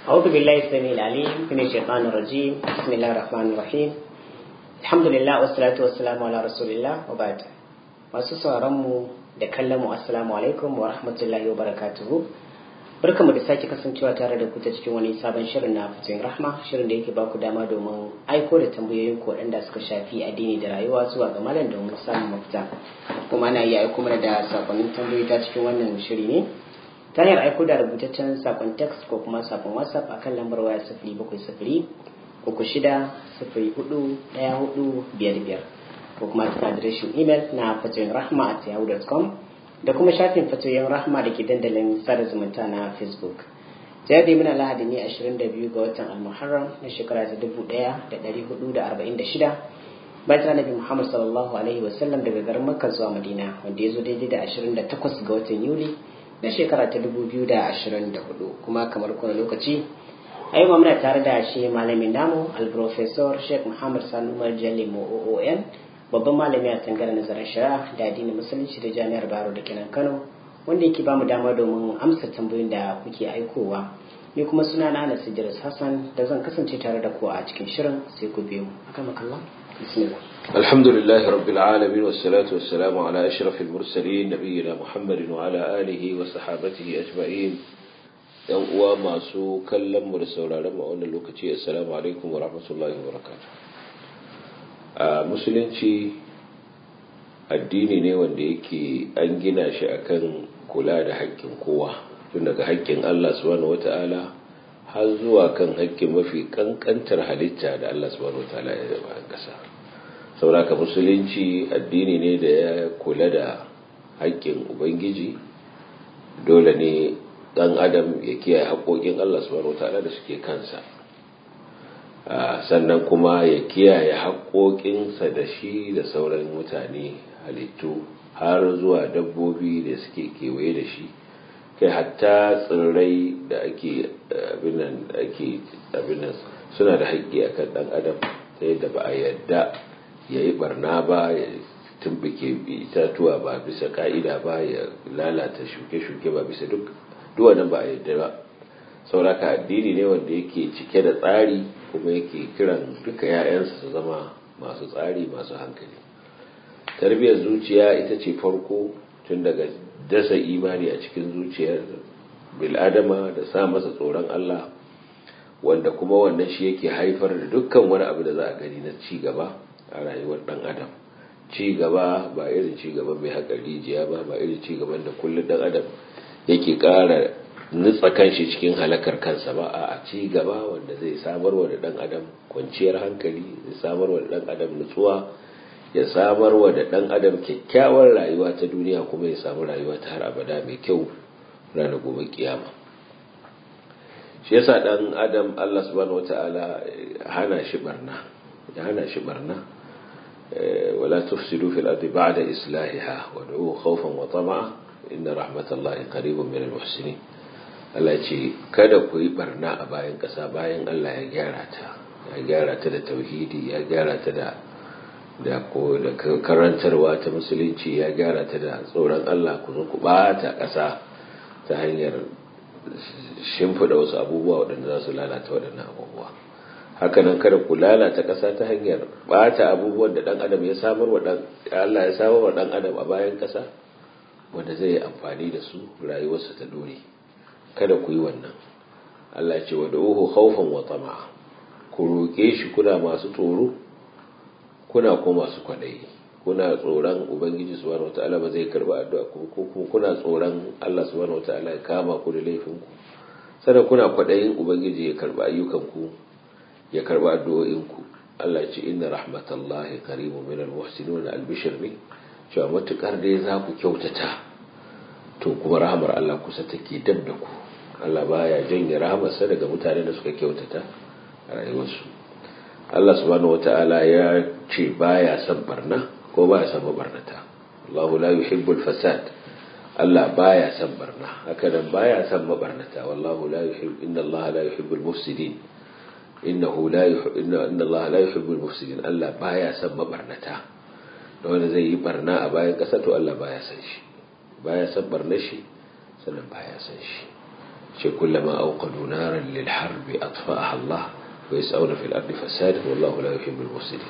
أعوذ بالله السميع العليم من الشيطان الرجيم بسم الله الرحمن الرحيم الحمد لله والصلاة والسلام على رسول الله وبعد masu sauran mu da kallon mu assalamu alaikum wa rahmatullahi wa barakatuhu barkamu da sake kasancewa tare da ku ta cikin wani sabon shirin na fitoyin rahma shirin da yake baku dama domin aiko da tambayoyin ku waɗanda suka shafi addini da rayuwa zuwa ga malam domin samun mafita kuma ana iya aiko mana da sakonnin tambayoyi ta cikin wannan shiri ne ta hanyar aiko da rubutaccen sakon text ko kuma sakon whatsapp a kan lambar waya sifiri bakwai sifiri uku shida sifiri hudu ɗaya hudu biyar biyar ko kuma ta adireshin imel na fatoyin rahma at yahoo.com da kuma shafin fatoyin rahma da ke dandalin sada zumunta na facebook ta yadda muna lahadi ne 22 ga watan almuharram na shekara ta 1446 bayan ta nabi muhammad sallallahu alaihi wasallam daga garin makka zuwa madina wanda ya zo daidai da 28 ga watan yuli na shekara ta 2024 kuma kamar kuna lokaci a yau muna tare da shi malamin namu alprofesor sheikh muhammad sanu marjali oon babban malami a tsangarar nazarin shari'a da addinin musulunci da jami'ar baro da kenan kano wanda yake bamu dama domin amsa tambayoyin da kuke aikowa ni kuma suna na anas idris hassan da zan kasance tare da ku a cikin shirin sai ku biyo akan makalla bismillah الحمد لله رب العالمين والصلاة والسلام على أشرف المرسلين نبينا محمد وعلى آله وصحابته أجمعين yan uwa masu kallon mu da sauraron mu a wannan lokaci assalamu alaikum wa rahmatullahi wa barakatuh a musulunci addini ne wanda yake an gina shi akan kula da haƙƙin kowa tun daga haƙƙin Allah subhanahu wata'ala har zuwa kan haƙƙin mafi kankantar halitta da Allah subhanahu wata'ala ya zaba a ƙasa sauraka musulunci addini ne da ya kula da haƙƙin ubangiji dole ne ɗan adam ya kiyaye haƙoƙin Allah subhanahu wata'ala da suke kansa sannan kuma ya kiyaye haƙoƙinsa da shi da sauran mutane halittu har zuwa dabbobi da suke kewaye da shi kai hatta tsirrai da ake abinan ake abinan suna da haƙƙi akan ɗan adam ta yadda ba a yadda ya yi barna ba ya tumbike itatuwa ba bisa ka'ida ba ya lalata shuke-shuke ba bisa duk duwannan ba a yadda ba sauraka addini ne wanda yake cike da tsari kuma yake kiran duka 'ya'yansa su zama masu tsari masu hankali tarbiyyar zuciya ita ce farko tun daga dasa imani a cikin zuciyar bil'adama da sa masa tsoron Allah wanda kuma wannan shi yake haifar da dukkan wani abu da za a gani na ci gaba a rayuwar dan adam ci gaba ba irin ci gaban mai haƙar rijiya ba ba irin ci gaban da kullum dan adam yake ƙara nutsa kanshi cikin halakar kansa ba a ci gaba wanda zai samarwa da dan adam kwanciyar hankali zai samarwa da dan adam nutsuwa ya samarwa da dan adam kyakkyawar rayuwa ta duniya kuma ya samu rayuwa ta har abada mai kyau ranar gobe kiyama shi yasa dan adam Allah subhanahu wataala hana shi barna ya hana shi barna wala tufsidu fil ardi ba'da islahiha wad'u khawfan wa tama'a inna rahmatallahi qaribun minal muhsinin Allah ce kada ku yi barna a bayan ƙasa bayan Allah ya gyara ta ya gyara ta da tauhidi ya gyara ta da da ko da karantarwa ta musulunci ya gyara ta da tsoron Allah ku zo ku bata ƙasa ta hanyar shimfiɗa wasu abubuwa waɗanda za su lalata waɗannan abubuwa hakanan kada ku lalata ƙasa ta hanyar bata abubuwan da ɗan adam ya samar wa ɗan Allah ya samar wa ɗan adam a bayan ƙasa wanda zai yi amfani da su rayuwarsa ta dore kada ku yi wannan Allah ce wa da'uhu khawfan wa tama'a ku roke shi kuna masu tsoro kuna kuma masu kwadayi kuna tsoron ubangiji subhanahu wataala ba zai karba addu'a ku ko kuma kuna tsoron Allah subhanahu wataala ya kama ku da laifin ku sannan kuna kwadayin ubangiji ya karba ayyukan ku ya karba addu'o'in ku Allah ce inna rahmatallahi qaribun minal muhsinin albishir ne cewa matukar dai za ku kyautata to kuma rahamar Allah kusa take dab da ku Allah baya janye rahamarsa daga mutanen da suka kyautata a rayuwarsu Allah subhanahu wata'ala ya ce baya son barna ko baya son mabarnata Allahu la yuhibbul fasad Allah baya son barna haka nan baya son mabarnata wallahu la yuhibbu inna Allah la yuhibbul mufsidin innahu la yuhibbu inna Allah la yuhibbul mufsidin Allah baya son mabarnata da wanda zai yi barna a bayan ƙasa to Allah baya son shi baya son barna shi sannan baya son shi ce kullama auqadu naran lil harbi atfa'aha Allah wa yas'una fil ardi fasadan wallahu la yuhibbul mufsidin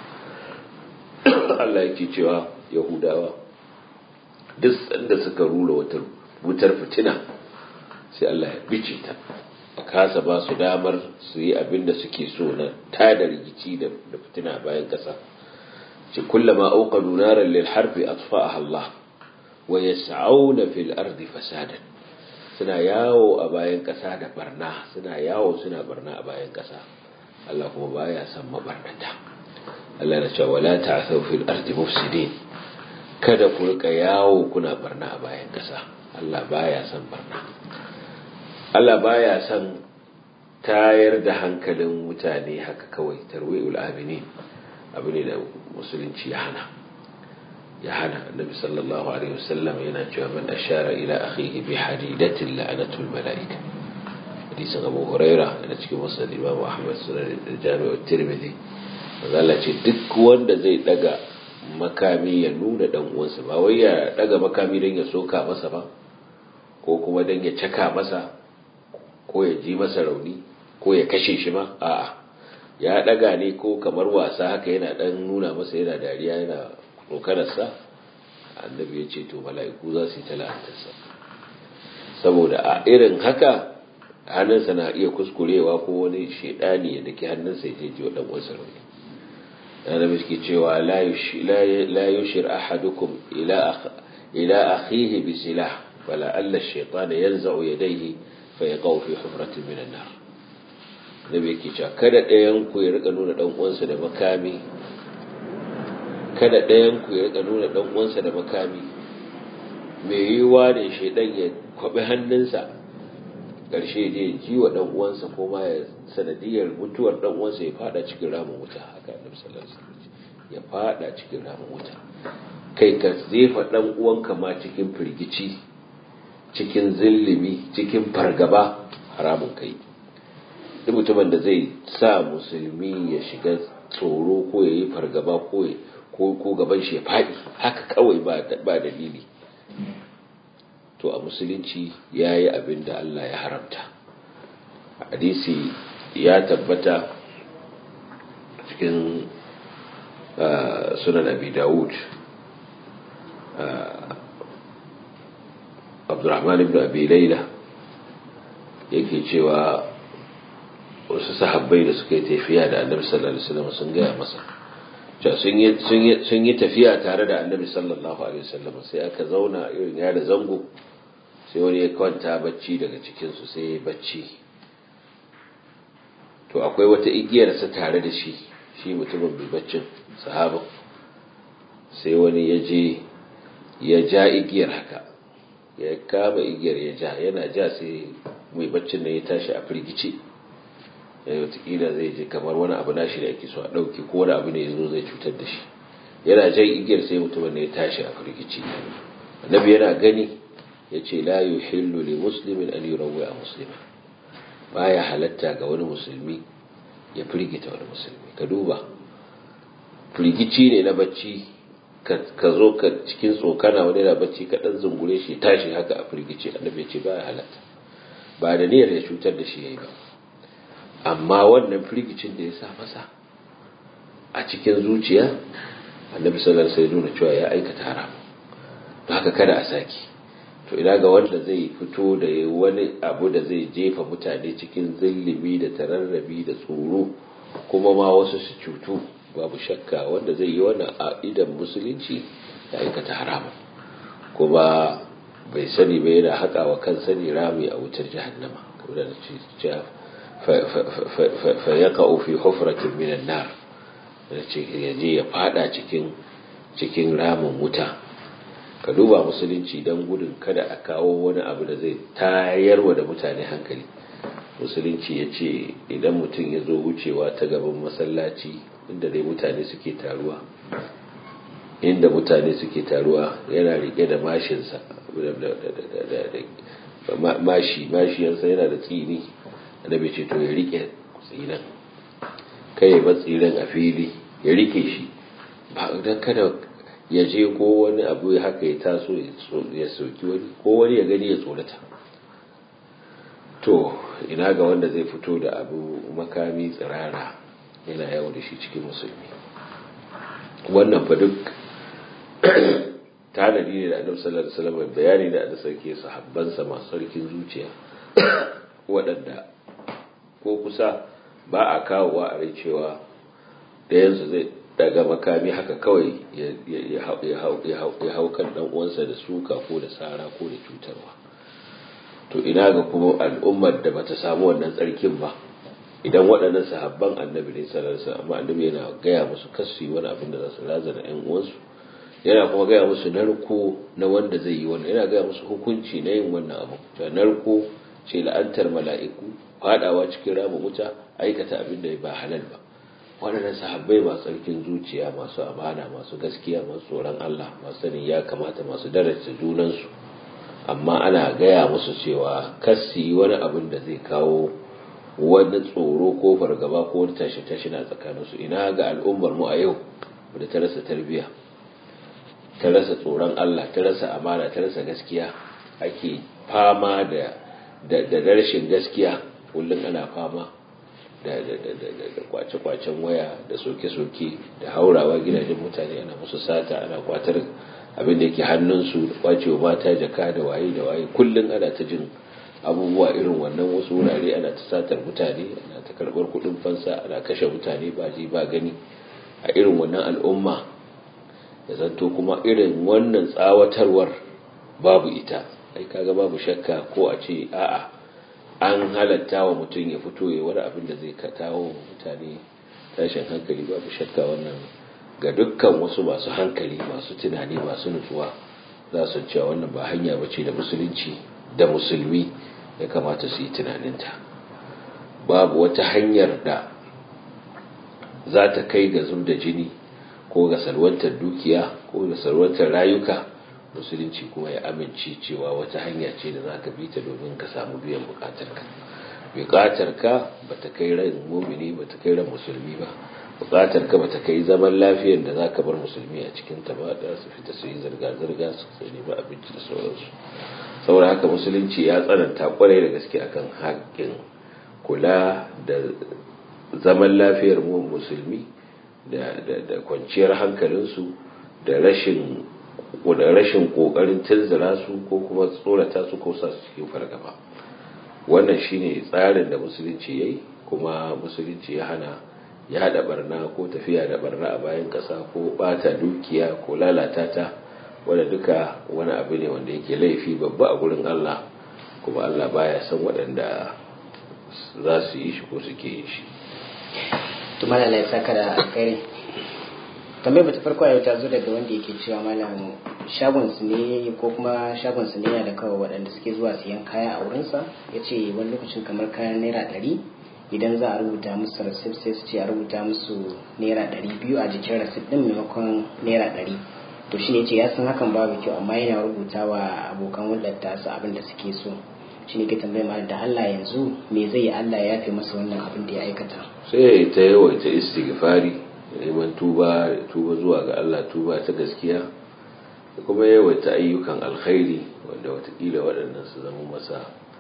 Allah yake cewa Yahudawa duk sanda suka rura wata wutar fitina sai Allah ya bice ta a kasa ba su damar su yi abin da suke so na tada rigici da fitina bayan kasa ce kullama auqadu naran lil harbi atfa'aha Allah wa yas'auna fil ardi fasadan suna yawo a bayan kasa da barna suna yawo suna barna a bayan kasa Allah kuma baya son mabarnata Allah na cewa wala ta'thaw fil ardi mufsidin kada ku rika yawo kuna barna a bayan kasa Allah baya son barna Allah baya son tayar da hankalin mutane haka kawai tarwi'ul aminin abu ne da musulunci ya hana ya hana annabi sallallahu alaihi wasallam yana cewa man ashara ila akhihi bi hadidatin la'anatul malaika hadisin abu huraira da cikin musnad imam ahmad sunan jami'u tirmidhi Allah ce duk wanda zai daga makami ya nuna dan uwansa ba wai ya daga makami don ya soka masa ba ko kuma don ya caka masa ko ya ji masa rauni ko ya kashe shi ma a'a ya daga ne ko kamar wasa haka yana dan nuna masa yana dariya yana tsokanarsa annabi ya ce to mala'iku za su yi tala'antarsa saboda a irin haka hannunsa na iya kuskurewa ko wani shaidani ya daki hannunsa ya je wa dan uwansa rauni annabi suke cewa la yushir ahadukum ila ila akhihi bi silah fala alla ash-shaytan yanza'u yadayhi fa yaqau fi hufratin min an-nar nabi yake cewa kada ɗayan ku ya rika nuna dan uwansa da makami kada ɗayan ku ya rika nuna dan uwansa da makami me yiwa ne shaydan ya kwabi hannunsa karshe je ji wa dan uwansa ko ma ya sanadiyar mutuwar dan uwansa ya fada cikin ramin wuta haka annabi sallallahu alaihi wasallam ya fada cikin ramin wuta kai ka zefa dan uwanka ma cikin firgici cikin zillimi cikin fargaba haramun kai duk mutumin da zai sa musulmi ya shiga tsoro ko ya yi fargaba ko ko gaban shi ya faɗi haka kawai ba dalili to a musulunci ya yi abin da Allah ya haramta hadisi ya tabbata cikin sunan abi dawud abdurrahman ibn abi laila yake cewa wasu sahabbai da suka yi tafiya da annabi sallallahu alaihi wasallam sun gaya masa sun yi tafiya tare da annabi sallallahu alaihi wasallam sai aka zauna irin ya da zango sai wani ya kwanta bacci daga cikinsu sai ya bacci to akwai wata igiyarsa tare da shi shi mutumin mai baccin sahabin sai wani ya je ya ja igiyar haka ya kama igiyar ya ja yana ja sai mai baccin nan ya tashi a firgice ya watakila zai je kamar wani abu nashi da ake so a ɗauki ko wani abu ne ya zo zai cutar da shi yana jan igiyar sai mutumin ya tashi a firgice annabi yana gani ya ce la yuhillu li muslimin an yurawwi a muslima baya halatta ga wani musulmi ya firgita wani musulmi ka duba firgici ne na bacci ka zo ka cikin tsokana wani na bacci ka dan zungure shi tashi haka a firgici annabi ya ce baya halatta ba da niyyar ya cutar da shi yayi ba amma wannan firgicin da ya sa masa a cikin zuciya annabi sallallahu alaihi wasallam nuna cewa ya aikata haram don haka kada a saki to ina ga wanda zai fito da wani abu da zai jefa mutane cikin zillimi da tararrabi da tsoro kuma ma wasu su cutu babu shakka wanda zai yi wannan a idan musulunci ya aikata haram kuma bai sani ba yana haƙa wa kan sani rami a wutar jahannama kamar da ce fa yaqa fi hufratin minan nar da ce yaje ya fada cikin cikin ramin wuta ka duba musulunci don gudun kada a kawo wani abu da zai tayarwa da mutane hankali musulunci ya ce idan mutum ya zo wucewa ta gaban masallaci inda dai mutane suke taruwa inda mutane suke taruwa yana rike da mashinsa mashi mashiyarsa yana da tsini annabi ce to ya rike tsinan kai ba tsinan a fili ya rike shi ba don kada ya je ko wani abu haka ya taso ya soki wani ko wani ya gani ya tsorata to ina ga wanda zai fito da abu makami tsirara yana yawo da shi cikin musulmi wannan fa duk tanadi ne da annabi sallallahu alaihi wasallam bayani da da sarki sahabbansa masu sarkin zuciya waɗanda ko kusa ba a kawowa a rai cewa ɗayansu zai daga makami haka kawai ya hau kan ɗan uwansa da suka ko da sara ko da cutarwa to ina ga kuma al'ummar da bata samu wannan tsarkin ba idan waɗannan sahabban annabi ne sallallahu alaihi wasallam annabi yana gaya musu kasu wani abin da za su razana ƴan uwansu yana kuma gaya musu narko na wanda zai yi wannan yana gaya musu hukunci na yin wannan abu to narko ce la'antar mala'iku fadawa cikin ramin wuta aikata abin da ba halal ba waɗannan sahabbai masu tsarkin zuciya masu amana masu gaskiya masu tsoron Allah masu sanin ya kamata masu daraja junansu amma ana gaya musu cewa kasi wani abin da zai kawo wani tsoro ko fargaba ko wani tashi tashi na tsakaninsu ina ga al'ummar mu a yau da ta rasa tarbiyya ta rasa tsoron Allah ta rasa amana ta rasa gaskiya ake fama da da rashin gaskiya kullum ana fama da kwace-kwacen waya da soke-soke da haurawa gidajen mutane ana musu sata ana kwatar abin da yake hannunsu da kwacewa mata jaka da waye da waye kullum ana ta jin abubuwa irin wannan wasu wurare ana ta satar mutane ana ta karɓar kuɗin fansa ana kashe mutane ba ji ba gani a irin wannan al'umma ya zanto kuma irin wannan tsawatarwar babu ita ai kaga babu shakka ko a ce a'a an halatta wa mutum ya fito ya wani abin da zai katawo mutane tashin hankali babu shakka wannan ga dukkan wasu masu hankali masu tunani masu nutsuwa za su cewa wannan ba hanya bace da musulunci da musulmi ya kamata su yi tunaninta babu wata hanyar da za ta kai ga zub da jini ko ga salwantar dukiya ko ga salwantar rayuka musulunci kuma ya amince cewa wata hanya ce da za ka bi ta domin ka samu biyan bukatarka bukatarka ba ta kai ran mumini ba ta kai ran musulmi ba bukatarka ba ta kai zaman lafiyar da za ka bar musulmi a cikin ta ba da su fita su yi zirga-zirga su sai ba abinci da sauransu saboda haka musulunci ya tsananta kwarai da gaske akan haƙƙin kula da zaman lafiyar mu musulmi da kwanciyar hankalinsu da rashin da rashin kokarin tunzura su ko kuma tsorata su ko sa su cikin fargaba wannan shine tsarin da musulunci yayi kuma musulunci ya hana ya hada barna ko tafiya da barna a bayan kasa ko bata dukiya ko lalata ta wanda duka wani abu ne wanda yake laifi babba a gurin Allah kuma Allah baya san waɗanda za su yi shi ko suke yin shi to malala ya saka da alkhairi tambayar bata farko yau ta zo daga wanda yake cewa malam shagon su ne ko kuma shagon su ne yana da kawai waɗanda suke zuwa siyan kaya a wurinsa ya ce wani lokacin kamar kayan naira ɗari idan za a rubuta musu rasit sai su ce a rubuta musu naira ɗari biyu a jikin rasit ɗin maimakon naira ɗari to shi ne ce ya san hakan babu kyau amma yana rubuta wa abokan hulɗar tasu abin da suke so shi ne ke tambayar malam da Allah yanzu me zai yi Allah ya yafe masa wannan abin da ya aikata sai ta yawaita istighfari neman tuba tuba zuwa ga Allah tuba ta gaskiya da kuma yawaita ayyukan alkhairi wanda watakila waɗannan su zama masa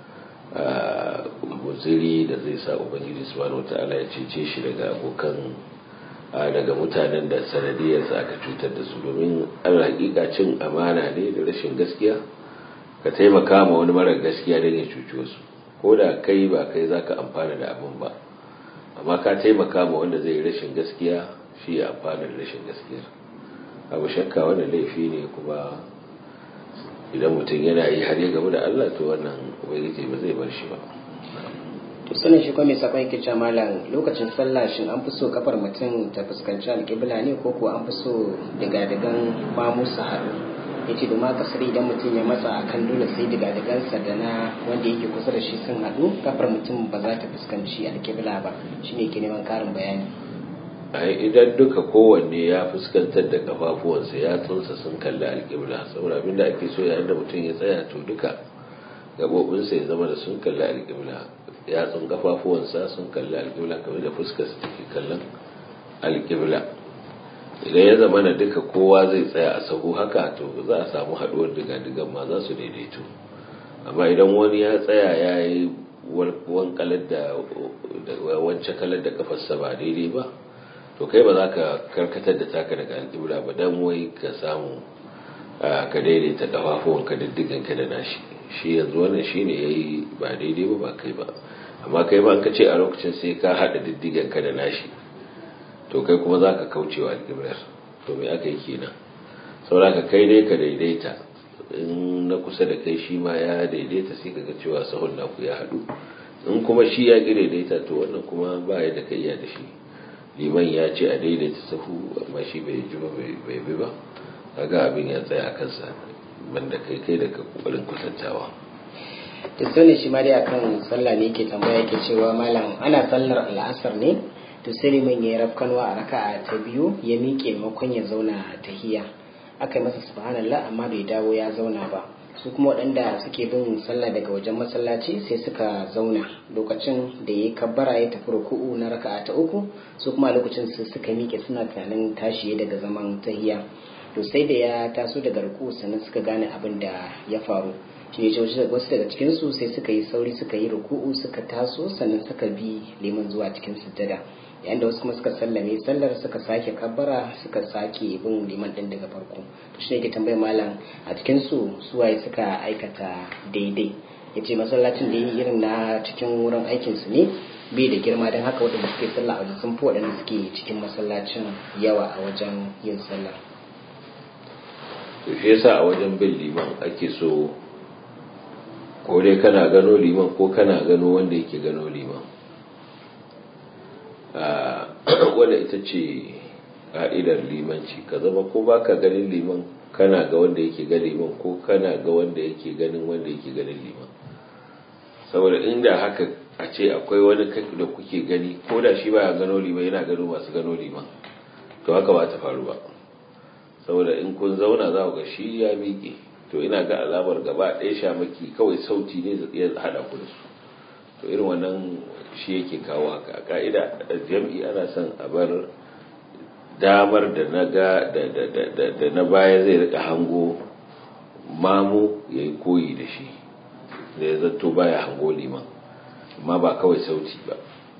guziri da zai sa ubangiji subhanahu wata'ala ya cece shi daga abokan daga mutanen da sanadiyarsa aka cutar da su domin allah hakika cin amana ne da rashin gaskiya ka taimaka ma wani marar gaskiya don ya cuci wasu ko da kai ba kai za ka amfana da abin ba amma ka taimaka ma wanda zai rashin gaskiya shi ya amfana da rashin gaskiyar abu shakka wannan laifi ne kuma idan mutum yana yi har ya gaba da Allah to wannan ubangiji ba zai bar shi ba to sanin shi kuma mai sakon yake cewa malam lokacin sallah shin an fi so kafar mutum ta fuskanci alƙibla ne ko ko an fi so diga-digan mamu su haɗu ya ce domin kasar idan mutum ya matsa akan dole sai diga-digansa da na wanda yake kusa da shi sun haɗu kafar mutum ba za ta fuskanci alƙibla ba shine ke neman ƙarin bayani idan duka kowanne ya fuskantar da kafafuwansa ya tsunsa sun kalli alƙibla saboda abinda ake so yayin da mutum ya tsaya to duka gabobinsa ya zama da sun kalli alƙibla ya tsun kafafuwansa sun kalli alƙibla kamar da fuskarsa take kallon alƙibla idan ya zama na duka kowa zai tsaya a sahu haka to za a samu haɗuwar diga-digan ma za su daidaito amma idan wani ya tsaya ya yi wankalar da wancan kalar da kafarsa ba daidai ba to kai ba za ka karkatar da taka daga alƙibla ba don wai ka samu ka daidaita kafafuwan ka diddigan ka da nashi shi yanzu wannan shi ne ya yi ba daidai ba ba kai ba amma kai ba ka ce a lokacin sai ka haɗa diddigan ka da nashi to kai kuma za ka kaucewa alƙiblar to me aka yi kenan saboda kai dai ka daidaita in na kusa da kai shi ma ya daidaita sai kaga cewa sahun naku ya haɗu in kuma shi ya ƙi daidaita to wannan kuma ba ya da kai da shi liman ya ce a daidaita sahu amma shi bai ji ba bai bi ba kaga abin ya tsaya a kansa banda kai kai da ka kokarin kusantawa to sai shi ma dai akan sallah ne yake tambaya yake cewa malam ana sallar al'asar ne to sai liman ya yi rafkanwa a raka'a ta biyu ya miƙe maimakon ya zauna tahiya aka yi masa subhanallah amma bai dawo ya zauna ba su kuma waɗanda suke bin sallah daga wajen masallaci sai suka zauna lokacin da ya yi kabbara ya tafi ruku'u na raka'a ta uku su kuma lokacin su suka miƙe suna tunanin tashi daga zaman tahiya to sai da ya taso daga ruku'u sannan suka gane abin da ya faru shi ne wasu daga cikin su sai suka yi sauri suka yi ruku'u suka taso sannan suka bi liman zuwa cikin sujjada yayin da wasu kuma suka sallame sallar suka sake kabbara suka sake bin liman din daga farko to shi ne ke tambayar malam a cikin su suwaye suka aikata daidai ya ce masallacin da yi irin na cikin wurin aikin su ne bai da girma don haka waɗanda suke sallah a wajen sun fi waɗanda suke cikin masallacin yawa a wajen yin sallah to shi yasa a wajen bin liman ake so ko dai kana gano liman ko kana gano wanda yake gano liman wadda ita ce ka'idar limanci ka zama ko baka ganin liman kana ga wanda yake ga liman ko kana ga wanda yake ganin wanda yake ganin liman saboda inda haka a ce akwai wani da kuke gani ko da shi baya gano liman yana gano masu gano liman to haka ba ta faru ba saboda in kun zauna za ku ga shi ya miƙe to ina ga alamar gaba ɗaya shamaki kawai sauti ne ya haɗa ku da su to irin wannan shi yake kawo haka a ka'ida jam'i ana son a bar damar da na ga da na baya zai rika hango mamu ya yi koyi da shi da ya zato baya hango liman amma ba kawai sauti ba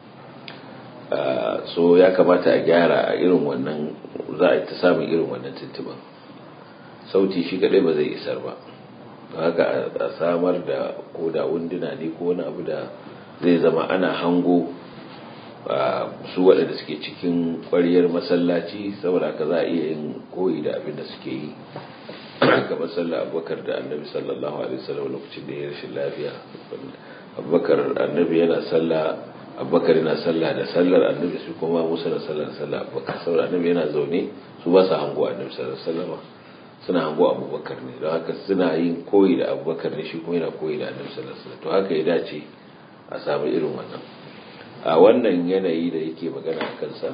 so ya kamata a gyara a irin wannan za a ta samun irin wannan tuntuban sauti shi kadai ba zai isar ba haka a samar da ko da wunduna ne ko wani abu da zai zama ana hango su waɗanda suke cikin ƙwariyar masallaci saboda haka za a iya yin koyi da abin da suke yi kamar sallah abubakar da annabi sallallahu alaihi wasallam lokacin da ya rashin lafiya abubakar annabi yana sallah abubakar yana sallah da sallar annabi su kuma musa da sallar sallah abubakar saboda annabi yana zaune su ba su hango annabi sallallahu alaihi wasallam suna hango abubakar ne don haka suna yin koyi da abubakar ne shi kuma yana koyi da annabi sallallahu alaihi wasallam to haka ya dace a samu irin wannan a wannan yanayi da yake magana a kansa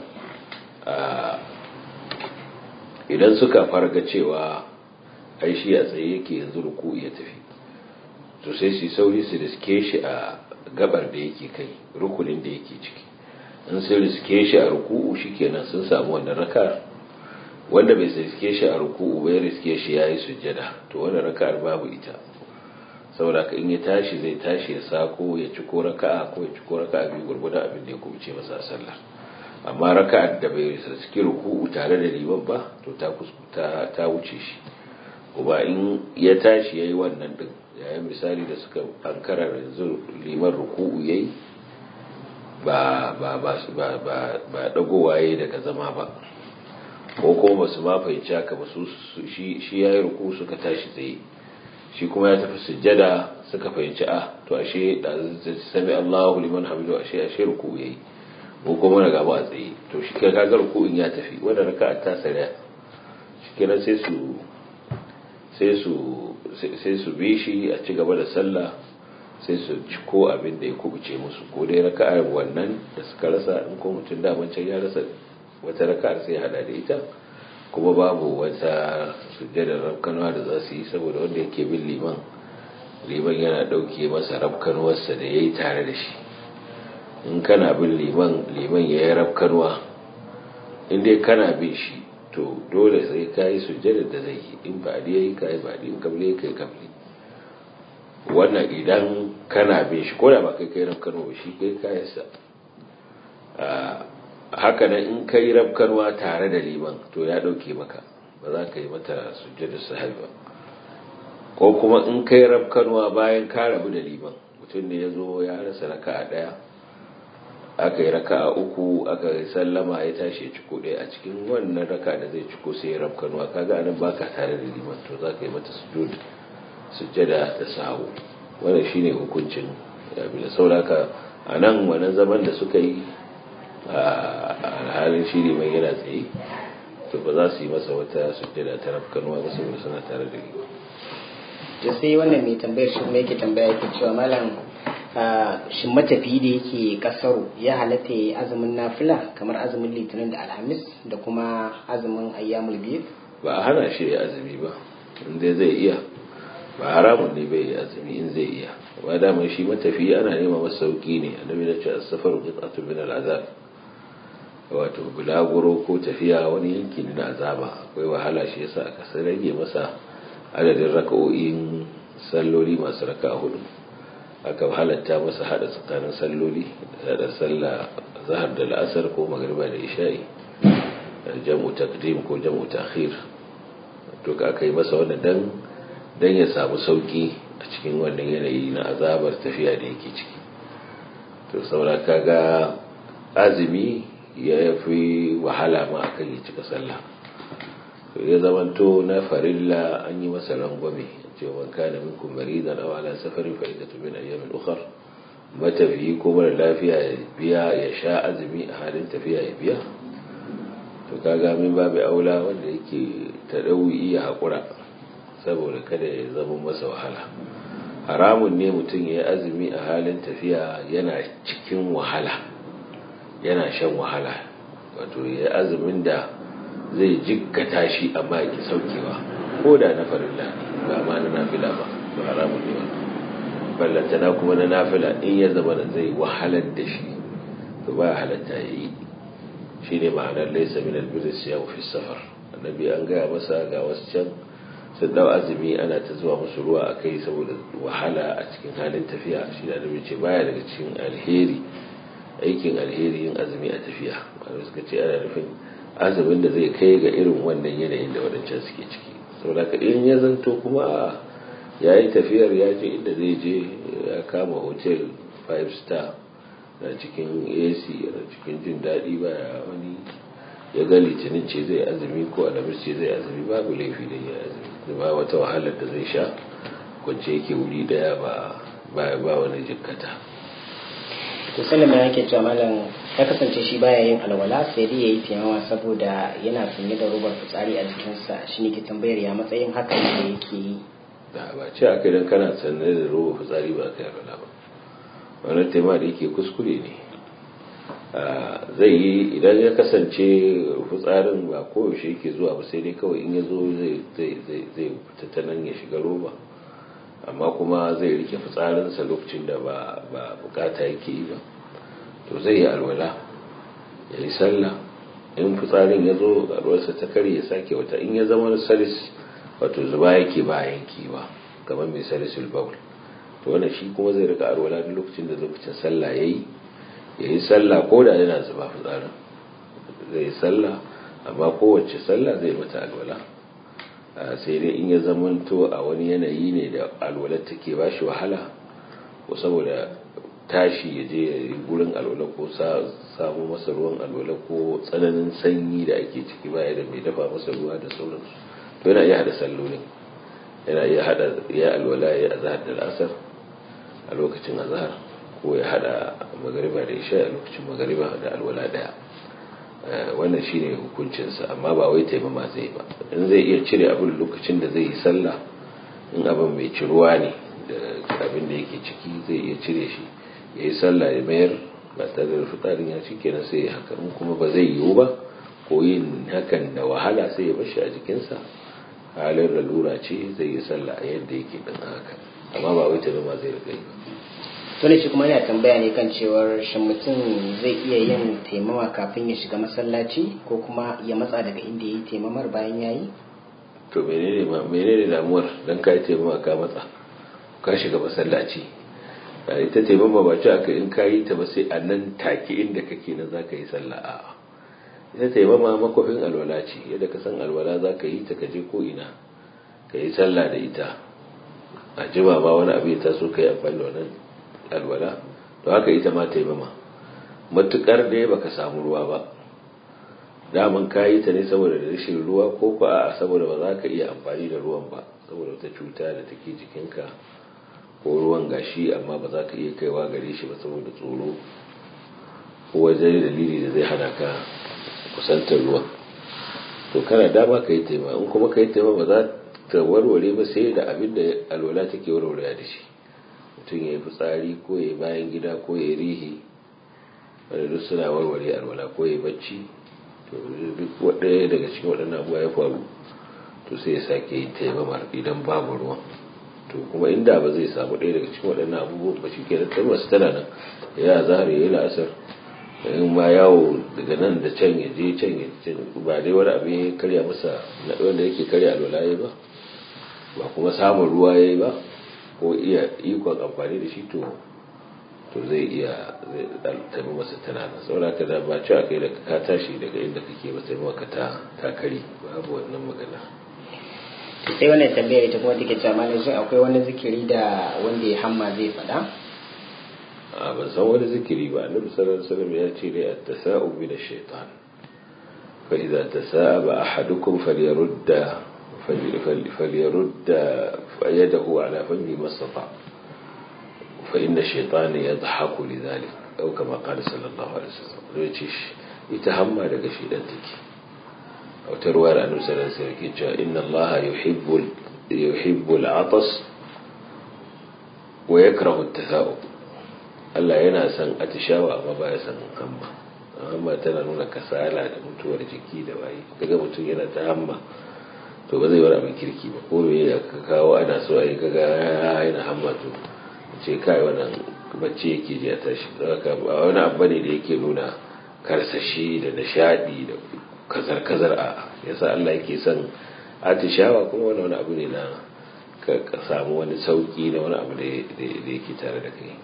idan suka farga cewa ai shi a tsaye yake yanzu ruku ya tafi to sai su sauri su riske shi a gabar da yake kai rukunin da yake ciki in sun riske shi a ruku'u shikenan sun samu wannan rakar wanda bai riske shi a ruku'u bai riske shi yayi sujjada to wannan rakar babu ita saboda ka in ya tashi zai tashi ya sako ya ci ko raka'a ko ya ci ko raka'a biyu gurgudan abin da ya kubuce masa sallah amma raka'ar da bai riske ruku'u tare da liman ba to ta ta ta wuce shi kuma in ya tashi yayi wannan din yayin misali da suka ankara yanzu liman ruku'u yayi ba ba ba ba ba ba dagowa yayi daga zama ba ko kuma basu ma fahimci haka ba su shi shi yayi ruku suka tashi tsaye shi kuma ya tafi sujjada suka fahimci a to ashe da sami Allahu liman hamidu ashe ashe ruku yayi ko kuma na gaba a tsaye to shi kai kaga ruku'in ya tafi wanda raka'a ta sare shi kenan sai su sai su sai su bi shi a ci gaba da sallah sai su ci ko abin da ya kubuce musu ko dai raka'ar wannan da suka rasa in ko mutum da can ya rasa wata raka'ar sai ya hada da ita kuma babu wata sujjadar rafkanuwa da za su yi saboda wanda yake bin liman liman yana dauke masa rafkanuwarsa da ya yi tare da shi in kana bin liman liman ya yi rafkanuwa in dai kana bin shi to dole sai ka yi sujjadar da zai yi in ba ya yi ka yi ba in kabli ka yi kabli wannan idan kana bin shi ko da ba kai kai rafkanwa ba shi kai kayansa haka nan in kai rafkanwa tare da liman to ya dauke maka ba za ka yi mata sujjada sahabi ba ko kuma in kai rafkanwa bayan ka rabu da liman mutum ne ya zo ya rasa raka a ɗaya aka yi raka a uku aka yi sallama ya tashi ya ciko ɗaya a cikin wannan raka da zai ciko sai ya rafkanwa kaga anan baka tare da liman to za ka yi mata sujjada da sahu wannan shine hukuncin abin da sauraka a nan wannan zaman da suka yi a halin shiri mai yana tsaye to ba za su yi masa wata sujjada ta rafkanuwa ba saboda suna tare da liman to sai wannan mai tambayar shi kuma yake tambaya yake cewa malam shin matafi da yake kasaru ya halatta ya yi azumin nafila kamar azumin litinin da alhamis da kuma azumin ayyamul biyu ba a hana shi ya azumi ba inda zai iya ba haramun ne bai azumi in zai iya ba daman shi matafi ana nema masa sauki ne annabi na ce as-safaru qit'atun min al-azab wato bulaguro ko tafiya wani yanki ne na azaba akwai wahala shi yasa aka sai rage masa adadin raka'o'in salloli masu raka'a hudu aka halatta masa hada tsakanin salloli da sallah zahar da la'asar ko magriba da isha'i jam'u taqdim ko jam'u ta'khir to ka aka yi masa wannan dan dan ya samu sauki a cikin wannan yanayi na azabar tafiya da yake ciki to saboda kaga azumi ya fi wahala ma akan ya cika sallah to ya zamanto na farilla an yi masa rangwame cewa man kana minkum maridan aw ala safarin fa idatu min ayyamin ukhra matafiyi ko mara lafiya ya biya ya sha azumi a halin tafiya ya biya to kaga min babu aula wanda yake ta dauyi ya hakura saboda kada ya zama masa wahala haramun ne mutum ya yi azumi a halin tafiya yana cikin wahala yana shan wahala wato ya yi azumin da zai jikkata shi amma ya ki saukewa ko da na farilla ba ma na nafila ba ba haramun ne wannan ballantana kuma na nafila in ya zama da zai wahalar da shi to ba halatta ya yi shi ne ma'anar laisa min albiris ya fi safar annabi an gaya masa ga wasu can sun dau azumi ana ta zuwa musu ruwa a kai saboda wahala a cikin halin tafiya shi da annabi ce baya daga cikin alheri aikin alheri yin azumi a tafiya malamai suka ce ana nufin azumin da zai kai ga irin wannan yanayin da wadancan suke ciki saboda ka in ya zanto kuma ya yi tafiyar ya je inda zai je ya kama hotel 5 star na cikin ac na cikin jin daɗi baya wani ya ga litinin ce zai azumi ko alamis ce zai azumi babu laifi da ya azumi ba wata wahalar da zai sha kwance yake wuri daya ba ba wani jikkata to sallama yake cewa malam ya kasance shi baya yin alwala sai dai yayi taimawa saboda yana sanye da robar fitsari a jikinsa shi ne ke tambayar ya matsayin haka ne yake yi da ba ce aka idan kana sanye da robar fitsari ba ka yi alwala ba wannan taimaka da yake kuskure ne zai yi idan ya kasance fitsarin ba koyaushe yake zuwa ba sai dai kawai in ya zo zai fita ta nan ya shiga roba amma kuma zai rike fitsarinsa lokacin da ba bukata yake yi ba to zai yi alwala ya yi sallah in fitsarin ya zo alwarsa ta kare ya sake wata in ya zama salis wato zuba yake ba yanki ba kamar mai salisul baul to wannan shi kuma zai rika alwala duk lokacin da lokacin sallah yayi ya yi sallah ko da yana zuba fitsarin zai yi sallah amma kowace sallah zai mata alwala sai dai in ya zamanto a wani yanayi ne da alwalar take ba shi wahala ko saboda tashi ya je ya yi gurin alwala ko samu masa ruwan alwala ko tsananin sanyi da ake ciki baya da mai dafa masa ruwa da sauransu to yana iya hada sallolin yana iya hada ya alwala ya azhar da asar a lokacin azhar ko ya hada magariba da isha a lokacin magariba da alwala daya wannan shine hukuncinsa amma ba wai taimama zai ba in zai iya cire abin lokacin da zai yi sallah in abin mai ciruwa ne da abin da yake ciki zai iya cire shi ya yi sallah ya mayar ba tare da fitarin ya ci kenan sai ya haka in kuma ba zai yiwu ba ko yin hakan da wahala sai ya bashi a jikinsa halin lalura ce zai yi sallah a yadda yake din haka amma ba wai taimama zai riga yi ba tuni shi kuma yana tambaya ne kan cewar shin mutum zai iya yin taimama kafin ya shiga masallaci ko kuma ya matsa daga inda ya yi taimamar bayan ya yi to menene menene damuwar dan ka yi taimama ka matsa ka shiga masallaci ita taimama ba ci aka in ka yi ta ba sai a nan take inda kake nan za ka yi sallah a ita taimama makwafin alwala ce yadda ka san alwala za ka yi ta ka je ko ina ka yi sallah da ita a jima ba wani abu ya taso ka yi amfani da wannan alwala to haka ita ma taimama matukar dai baka samu ruwa ba daman ka yi ta ne saboda rashin ruwa ko ko a saboda ba za ka iya amfani da ruwan ba saboda wata cuta da take jikinka ko ruwan gashi amma ba za ka iya kaiwa gare shi ba saboda tsoro ko wajen dalili da zai hana ka kusantar ruwan to kana dama ka yi taima in kuma ka yi taima ba za ta warware ba sai da abin da alwala take warware da shi mutum ya yi fitsari ko ya yi bayan gida ko ya yi rihi wanda duk suna warware alwala ko ya yi bacci to duk ɗaya daga cikin waɗannan abubuwa ya faru to sai ya sake yin taimamar idan babu ruwan to kuma inda ba zai samu ɗaya daga cikin waɗannan abubuwan ba shi ke da taimar tana nan ya zahar ya yi la'asar in ma yawo daga nan da can ya je can ya can ba dai wani abu ya karya masa wanda yake karya alwala ya ba ba kuma samun ruwa ya yi ba ko iya ikon amfani da shi to to zai iya tabi masa tana nan saboda ka da ba ci a kai da ka tashi daga inda kake ba sai maka ta ta kare babu wannan magana sai wannan tambayar ita kuma take cewa malam shin akwai wani zikiri da wanda ya hamma zai faɗa a ban san wani zikiri ba annabi sallallahu alaihi wasallam ya ce dai at-tasa'ub min ash-shaytan fa idza tasa'aba ahadukum falyarudda falyarudda yadahu ala fami mastata fa inna ash-shaytana yadhaku lidhalik aw kama qala sallallahu alaihi wasallam ya ce ita hamma daga shedan take a wata ruwa da annabi sallallahu alaihi wasallam ke cewa inna allaha yuhibbul yuhibbul atas wa yakrahu at-tasa'ub Allah yana son atishawa amma ba ya son hamma hamma tana nuna kasala da mutuwar jiki da waye kaga mutum yana ta hamma to ba zai bar abin kirki ba ko me ya kawo ana so ai kaga yana hamma to ce kai wannan bacci yake ji a tashi haka ba wani abu ne da yake nuna karsashi da nishadi da kazar kazar a yasa Allah yake son atishawa kuma wani wani abu ne na ka samu wani sauki na wani abu da yake tare da kai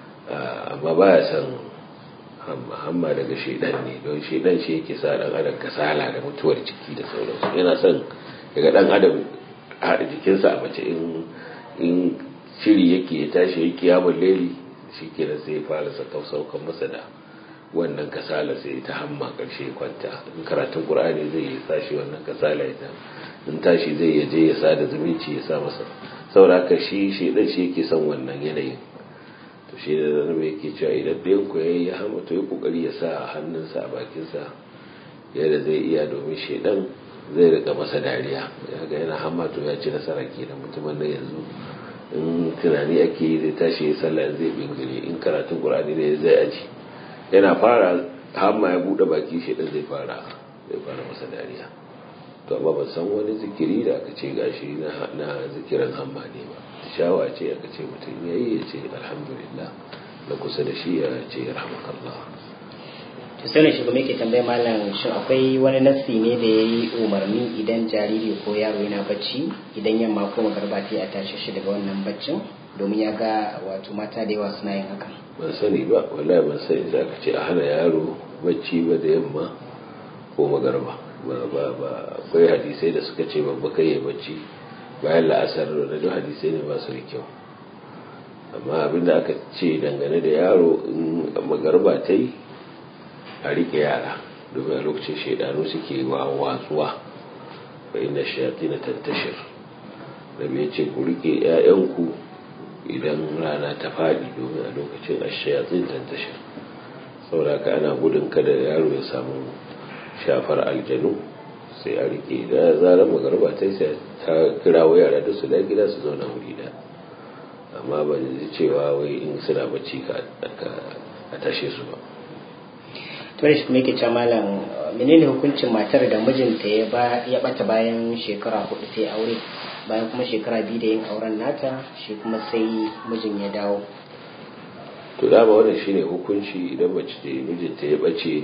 amma ba ya san hamma daga shaidan ne don shaidan shi yake sa dan adam kasala da mutuwar jiki da sauransu yana son daga dan adam haɗa jikinsa a mace in in shiri yake ya tashi ya kiyamun leli shi ke da sai fara saukan masa da wannan kasala sai ta hamma ƙarshe kwanta in karatun ƙur'ani zai yi sashi wannan kasala ya in tashi zai yaje ya sa da zumunci ya sa masa saboda haka shi shaidan shi yake son wannan yanayin to shi da zanabe yake cewa idan ɗayan ku yayi ya hama to yi kokari ya sa hannunsa a bakinsa yadda zai iya domin shaidan zai rika masa dariya ya ga yana hama to ya ci nasara kenan mutumin nan yanzu in tunani ake yi zai tashi ya sallah zai bingire in karatun qur'ani ne zai aji yana fara hamma ya bude baki shaidan zai fara zai fara masa dariya to amma ban san wani zikiri da aka ce gashi na zikirin hamma ne ba shawa ce aka ce mutum ya yi ya ce alhamdulillah na kusa da shi ya ce rahmakallah to sai shi kuma yake tambaye malam shin akwai wani nassi ne da ya yi umarni idan jariri ko yaro yana bacci idan yamma ko magarba ta a tashi shi daga wannan baccin domin ya ga wato mata da yawa suna yin hakan ban sani ba wallahi ban sani za ka ce a hana yaro bacci ba da yamma ko magarba ba ba ba akwai hadisai da suka ce babba kai ya bacci bayan la'asar da duk hadisai ne ba su da kyau amma abinda aka ce dangane da yaro in magarba ta yi a rike yara domin a lokacin shaidanu suke wa watsuwa fa inda shayati na tantashir rabi ya ce ku rike 'ya'yanku idan rana ta faɗi domin a lokacin a shayatin tantashir saboda ka ana gudun kada yaro ya samu shafar aljanu sai a rike da zarar magarba ta sai ta kira wa yara da su da gida su zauna wuri da amma ba ji cewa wai in suna bacci ka a tashe su ba to shi kuma yake cewa malam menene hukuncin matar da mijinta ya ba ya bata bayan shekara hudu sai aure bayan kuma shekara biyu da yin auren nata shi kuma sai mijin ya dawo to dama wannan shine hukunci idan mace da mijinta ya bace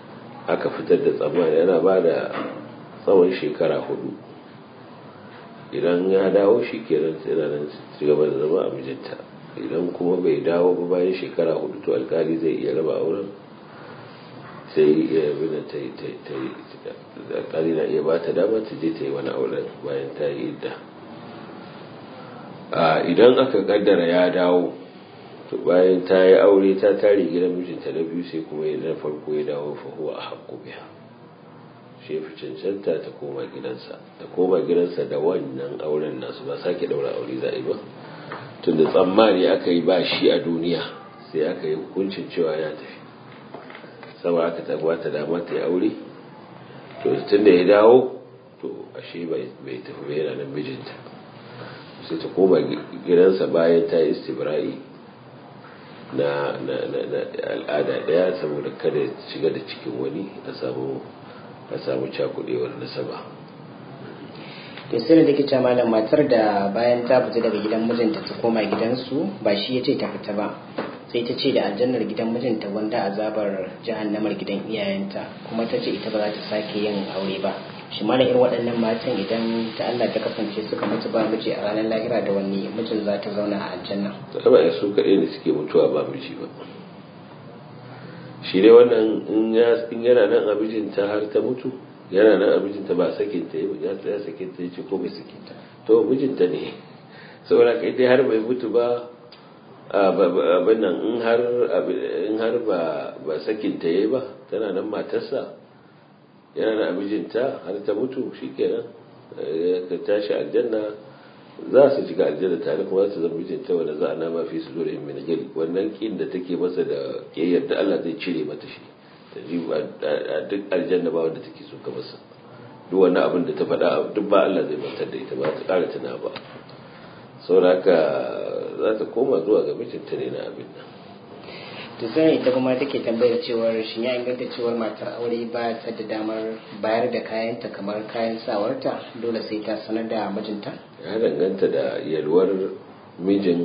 aka fitar da tsammani yana ba da tsawon shekara hudu idan ya dawo shi kenan sai nan ci gaba da zama a mijinta idan kuma bai dawo ba bayan shekara hudu to alkali zai iya raba auren sai ya bina ta yi alkali na iya ba ta dama ta je ta yi wani auren bayan ta yi idda idan aka kaddara ya dawo to bayan ta yi aure ta tare gidan mijinta na biyu sai kuma ya na farko ya dawo fa huwa a haƙƙo biya shi fi cancanta ta koma gidansa ta koma gidansa da wannan auren nasu ba sake daura aure za a yi ba tun da tsammani aka yi ba shi a duniya sai aka yi hukuncin cewa ya tafi sama aka tabuwa ta dama ta yi aure to tun da ya dawo to ashe bai tafi bai yana nan mijinta sai ta koma gidansa bayan ta yi istibra'i na al'ada daya saboda kada shiga da cikin wani a samu a samu cakudewar nasaba to sai da take malam matar da bayan ta fita daga gidan mijinta ta koma gidansu ba shi ya ce ta fita ba sai ta ce da aljannar gidan mijinta wanda azabar jahannamar gidan iyayenta kuma ta ce ita ba za ta sake yin aure ba shi mana irin waɗannan matan idan ta Allah ta kasance suka mutu ba miji a ranar lahira da wani mijin za ta zauna a aljanna ba ya su kaɗai ne suke mutuwa ba miji ba shi dai wannan in yana nan a mijinta har ta mutu yana nan a mijinta ba sakin ta ya ya sakin ta ce ko bai sakin ta to mijinta ne saboda kai dai har bai mutu ba abin nan in har in har ba ba sakin ta yayi ba tana nan matarsa yana nan a mijinta har ta mutu shikenan ka tashi aljanna za su shiga aljanna tare kuma za su zama mijinta wanda za a nama fi su zuri min gil wannan kin da take masa da kiyayyar da Allah zai cire mata shi ta ji a duk aljanna ba wanda take so ka masa duk wannan abin da ta faɗa duk ba Allah zai mantar da ita ba ta ƙara tuna ba saboda haka za ta koma zuwa ga mijinta ne na abin nan to sai ita kuma take tambayar cewar shin ya inganta cewar matar aure ba ta da damar bayar da kayanta kamar kayan sawarta dole sai ta sanar da mijinta ya danganta da yalwar mijin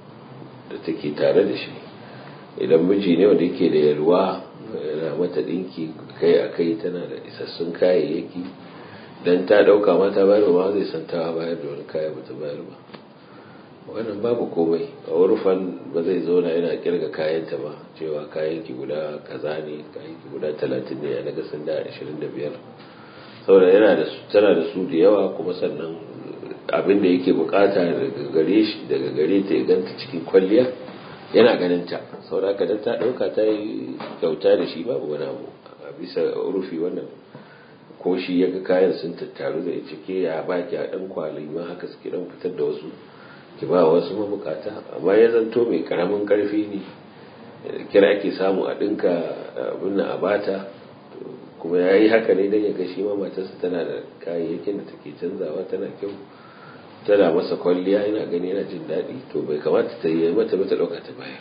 da take tare da shi idan miji ne wanda yake da yalwa yana mata dinki kai a kai tana da isassun kayayyaki dan ta dauka mata bayar ba zai san ta bayar da wani kaya ba ta bayar ba wannan babu komai a urfan ba zai zauna yana kirga kayanta ba cewa kayanki guda kaza ne kayanki guda talatin ne a naga sun da ashirin da biyar saboda yana da tana da su da yawa kuma sannan abin da yake bukata daga gare shi daga gare ta ya ganta cikin kwalliya yana ganin ta saboda haka dan ta dauka ta yi kyauta da shi babu wani abu a bisa rufi wannan ko shi ya ga kayan sun tattaru da cike ya baki a dan kwali ma haka suke dan fitar da wasu ki ba wasu mabukata amma ya zanto mai karamin karfi ne kira ake samu a dinka abin a bata kuma ya yi haka ne don ya gashi ma matarsa tana da kayayyakin da take canzawa tana kyau tana masa kwalliya yana gani yana jin daɗi to bai kamata ta yi mata mata ɗauka ta bayar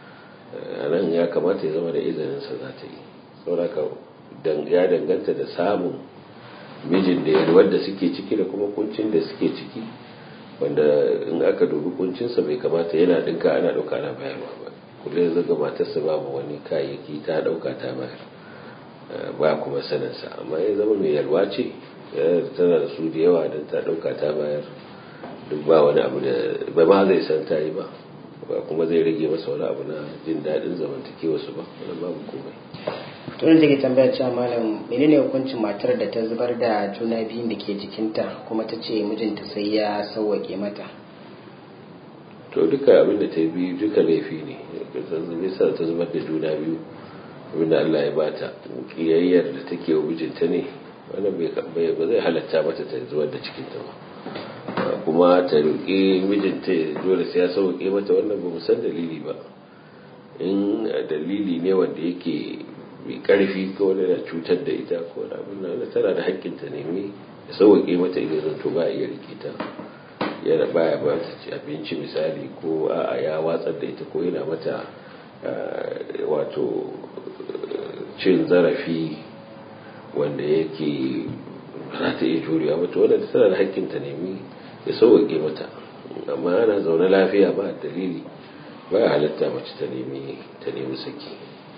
a nan ya kamata ya zama da izininsa za ta yi sauraka ya danganta da samun mijin da yalwar da suke ciki da kuma kuncin da suke ciki wanda in aka dubi kuncinsa bai kamata yana dinka ana ɗauka ana bayarwa ba kullum zaga matarsa babu wani kayayyaki ta ɗauka ta bayar ba kuma saninsa amma ya zama mai yalwa ce tana da su da yawa don ta ɗauka ta bayar duk ba wani abu da ba ma zai san ta yi ba ba kuma zai rage masa wani abu na jin daɗin zamantakewa su ba wani babu komai tunan take tambaya cewa malam menene hukuncin matar da ta zubar da juna biyun da ke jikinta kuma ta ce mijinta sai ya sauwake mata to duka abin da ta biyu duka laifi ne zai sa ta zubar da juna biyu abinda Allah ya bata kiyayyar da take wa mijinta ne wannan bai ba zai halatta mata ta zubar da cikinta ba kuma ta roƙi mijinta dole sai ya sauke mata wannan ba san dalili ba in dalili ne wanda yake mai karfi ko wani da cutar da ita ko wani abin nan tana da haƙƙin ta nemi ya sauke mata idan zanto ba iya rike ta yana baya ba ta ci abinci misali ko a'a ya watsar da ita ko yana mata wato cin zarafi wanda yake za ta iya juriya mata wadda tana da haƙƙin ta nemi ya sauwaƙe mata amma ana zaune lafiya ba dalili ba ya halatta mace ta nemi ta nemi saki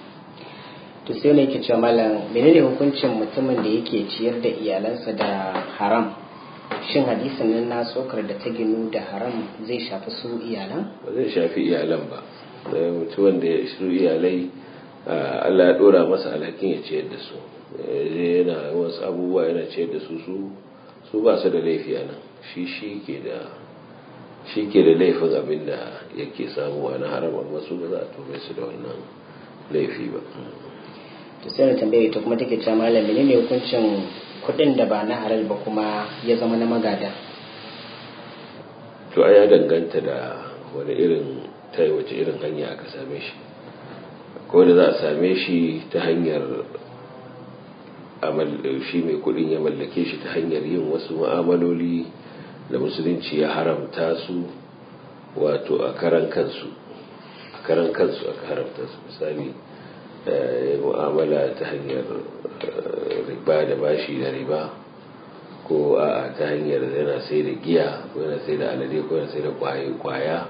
to sai ne ke cewa malam menene hukuncin mutumin da yake ciyar da iyalansa da haram shin hadisin nan na tsokar da ta ginu da haram zai shafi su iyalan ba zai shafi iyalan ba mutuwan da su iyalai Allah ya dora masa alhakin ya ciyar da su yana wasu abubuwa yana ciyar da su su ba su da laifi a nan shi shi ke da shi ke da laifin abin da yake samuwa na haram amma su ba za a tume su da wannan laifi ba to sai na tambaye ta kuma take cewa malam menene hukuncin kuɗin da ba na halal ba kuma ya zama na magada to ya danganta da wani irin ta wace irin hanya aka same shi ko da za a same shi ta hanyar shi mai kudin ya mallake shi ta hanyar yin wasu ma'amaloli da musulunci ya haramta su wato a karan kansu a karan kansu aka haramta su misali mu'amala ta hanyar riba da bashi da riba ko a ta hanyar yana sai da giya ko yana sai da alade ko yana sai da kwaya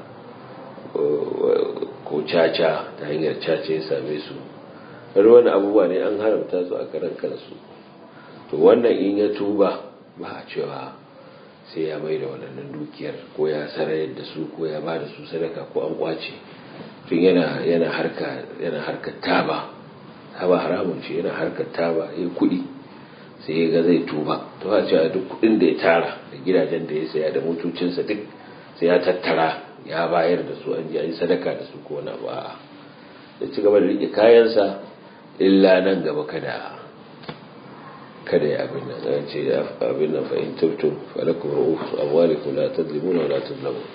ko caca ta hanyar caca ya same su wani abubuwa ne an haramta su a karan kansu to wannan in ya tuba ba a cewa sai ya mai da waɗannan dukiyar ko ya sarayar da su ko ya ba da su sadaka ko an kwace tun yana yana harka yana harkar taba taba haramun ce yana harkar taba ya kuɗi sai ya ga zai tuba to a cewa duk kuɗin da ya tara da gidajen da ya saya da motocinsa duk sai ya tattara ya bayar da su an ji an yi sadaka da su ko wani abu a'a ya ci gaba da riƙe kayansa illa nan gaba kada kada ya abin nan an ce abin nan fa in tubtum falakum ru'us amwalikum la tadlimuna wa la tuzlamun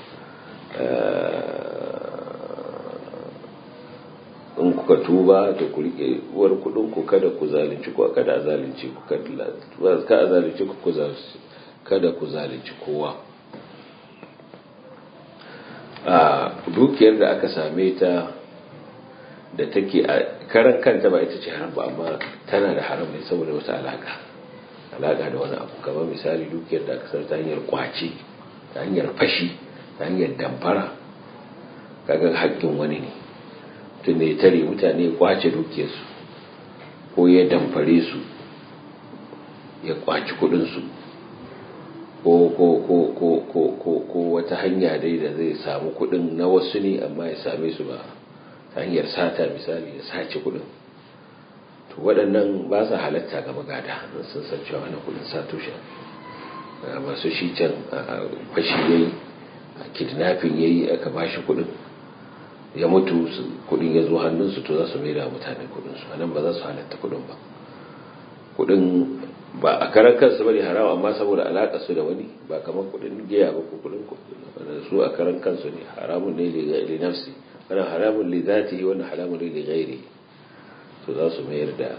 in kuka tuba da ku rike uwar kudin ku kada ku zalunci ko kada a zalunci ku kada ka a zalunci ku ku kada ku zalunci kowa a dukiyar da aka same ta da take a karan kanta ba ita ce haram ba amma tana da haram ne saboda wata alaka alaka da wani abu kamar misali dukiyar da aka san ta hanyar kwace ta hanyar fashi ta hanyar damfara kaga haƙƙin wani ne tun ne tare mutane ya kwace dukiyarsu ko ya damfare su ya kwaci kuɗinsu ko ko ko ko ko ko ko wata hanya dai da zai samu kuɗin na wasu ne amma ya same su ba ta hanyar sata misali ya sace kudin to waɗannan ba sa halatta ga magada sun san cewa wani kudin sato shi masu shi can fashi yayi kidnapping yayi aka ba shi kudin ya mutu kudin ya zo hannunsu to za su mai da mutane kudin su anan ba za su halatta kudin ba kudin ba a karan kansu bane harawa amma saboda alaka su da wani ba kamar kudin giya ba ko kudin su a karan kansu ne haramun ne li nafsi wannan haramun li zatihi wannan haramun li ghairi to za su mayar da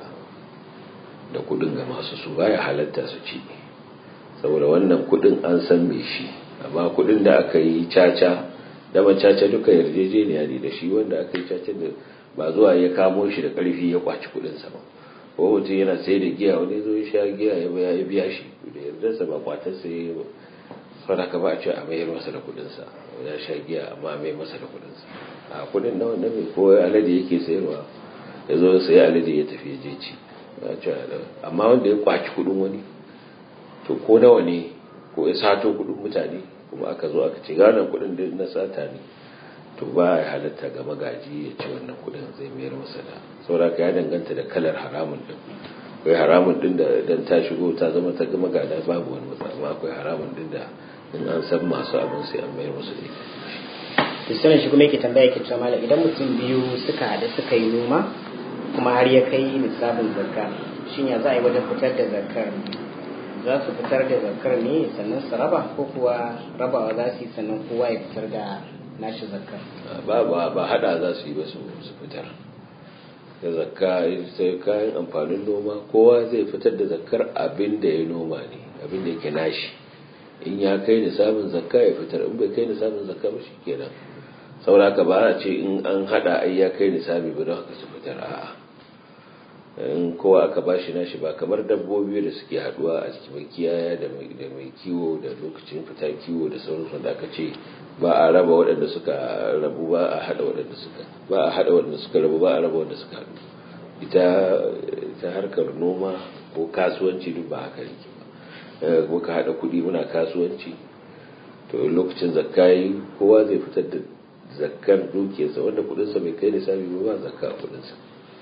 da kudin ga masu su baya halatta su ci saboda wannan kudin an san me shi amma kudin da aka yi caca da man caca duka yarjejeniya ne da shi wanda aka yi caca da ba zuwa ya kamo shi da karfi ya kwaci kudin sa ba ko mutum yana sai da giya wani zo ya sha giya ya biya shi da yardarsa ba kwatarsa ya yi ba saboda ka ba a ce a mayar masa da kudinsa ya sha giya amma mai masa da kudinsa a kudin na wanda mai ko alade yake sayarwa ya zo sayi alade ya tafi je ci amma wanda ya kwaci kudin wani to ko nawa ne ko ya sato kudin mutane kuma aka zo aka ce gane kudin da na sata ne to ba ya halatta ga magaji ya ci wannan kudin zai mayar masa da saboda ya danganta da kalar haramun din akwai haramun din da dan ta shigo ta zama ta gama gada babu wani matsala amma akwai haramun din da in an san masu abin sai an mayar musu da to sanin shi kuma yake tambaya yake cewa malam idan mutum biyu suka haɗu suka yi noma kuma har ya kai nisabin zakka shin ya za a yi wajen fitar da zakkar za su fitar da zakkar ne sannan su raba ko kuwa rabawa za su yi sannan kowa ya fitar da nashi zakkar ba ba ba hada za su yi ba su fitar da zakka sai kayan amfanin noma kowa zai fitar da zakkar abin da ya noma ne abin da yake nashi in ya kai da samun zakka ya fitar in bai kai da samun zakka ba kenan sauraka ba a ce in an hada ai ya kai nisabi ba don haka su fitar a'a in kowa aka bashi nashi ba kamar dabbobi da suke haduwa a cikin makiyaya da mai kiwo da lokacin fita kiwo da sauransu da aka ce ba a raba waɗanda suka rabu ba a hada waɗanda suka ba a hada waɗanda suka rabu ba a raba waɗanda suka haɗu ita ta harkar noma ko kasuwanci duk ba haka yake ba muka haɗa kuɗi muna kasuwanci to lokacin zakka kowa zai fitar da zakkar dukiyarsa wanda kuɗinsa bai kai nisabi ba ba zakka a kuɗinsa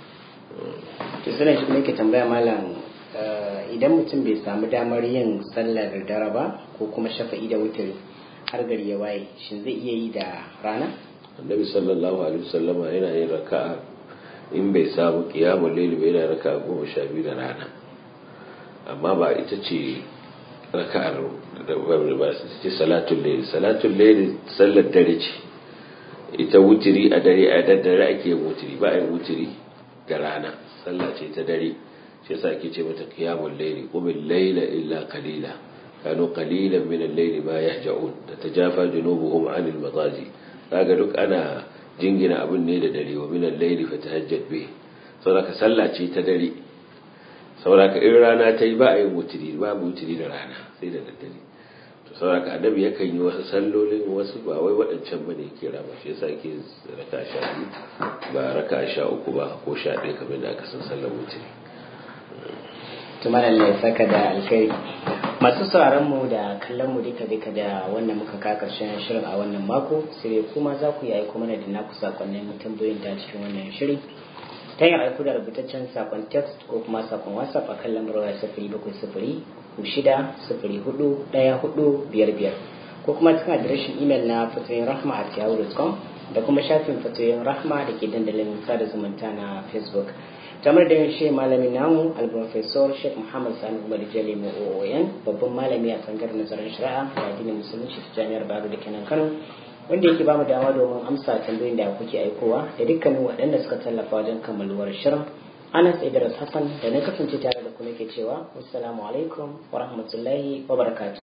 to sai shi kuma yake tambaya malam idan mutum bai samu damar yin sallar dare ba ko kuma shafa'i da wutiri har gari ya waye shin zai iya yi da rana annabi sallallahu alaihi wasallama yana yin raka'a in bai samu qiyamul layl bai yana raka'a goma sha biyu da rana amma ba ita ce raka'ar da ba ce salatul layl salatul layl sallar dare ce ita wutiri a dare a daddare ake wutiri ba a yi wutiri da rana sallah ce ta dare shi yasa ake ce mata qiyamul layl qumil layla illa qalila kanu qalilan min al-layli ma yahja'un tatajafa junubuhum 'anil madaji kaga duk ana jingina abin ne da dare wa min al-layli fatahajjat bih saboda sallah ce ta dare saboda in rana ta yi ba a yin wutiri babu wutiri da rana sai da daddare to saboda annabi yakan yi wasu sallolin wasu ba wai waɗancan bane yake rama shi yasa yake raka sha biyu ba raka sha uku ba ko sha ɗaya kamar da aka san sallar wutiri tumar Allah ya saka da alkhairi masu sauraron mu da kallon mu duka duka da wannan muka ka karshen shirin a wannan mako sai kuma za ku yi aiko mana da naku sakonnin tambayoyin ta cikin wannan shiri ta yin aiko da rubutaccen sakon text ko kuma sakon whatsapp a kan lambar waya sifiri bakwai sifiri ku shida sifiri hudu ɗaya hudu biyar biyar ko kuma cikin adireshin imel na fatoyin rahma a yahoo.com da kuma shafin fatoyin rahma da ke dandalin sada zumunta na facebook kamar da yin shi malamin namu al-professor sheikh muhammad sani umar jale oon babban malami a tsangar nazarin shari'a da addinin musulunci ta jami'ar baro da kenan kano wanda yake bamu dama domin amsa tambayoyin da kuke aikowa da dukkanin waɗanda suka tallafa wajen kammaluwar shirin anas idris hassan da na kasance tare da ku nake cewa wassalamu alaikum wa rahmatullahi wa barakatuh